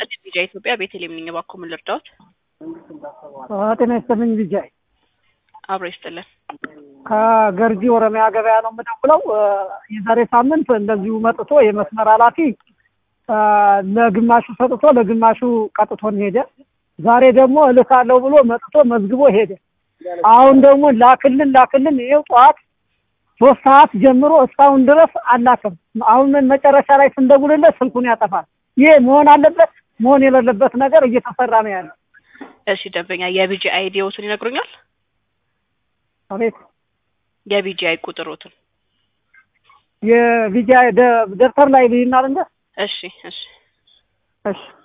ይስጥልኝ ቢጃ ኢትዮጵያ ቤተልሔም ነኝ። እባክዎ ምን ልርዳዎት? ጤና ይስጥልኝ ቢጃይ አብሮ ይስጥልን። ከገርጂ ኦሮሚያ ገበያ ነው የምደውለው። የዛሬ ሳምንት እንደዚሁ መጥቶ የመስመር ኃላፊ ለግማሹ ሰጥቶ ለግማሹ ቀጥቶን ሄደ። ዛሬ ደግሞ እልካለሁ ብሎ መጥቶ መዝግቦ ሄደ። አሁን ደግሞ ላክልን ላክልን ይኸው ጠዋት ሶስት ሰዓት ጀምሮ እስካሁን ድረስ አላክም። አሁን መጨረሻ ላይ ስንደውልለት ስልኩን ያጠፋል። ይሄ መሆን አለበት መሆን የሌለበት ነገር እየተሰራ ነው ያለው። እሺ ደንበኛ የቢጂ አይዲዎትን ይነግሩኛል? አቤት የቢጂአይ ቁጥሮትን። የቪጃ ደብተር ላይ ልይናል እንደ እሺ እሺ እሺ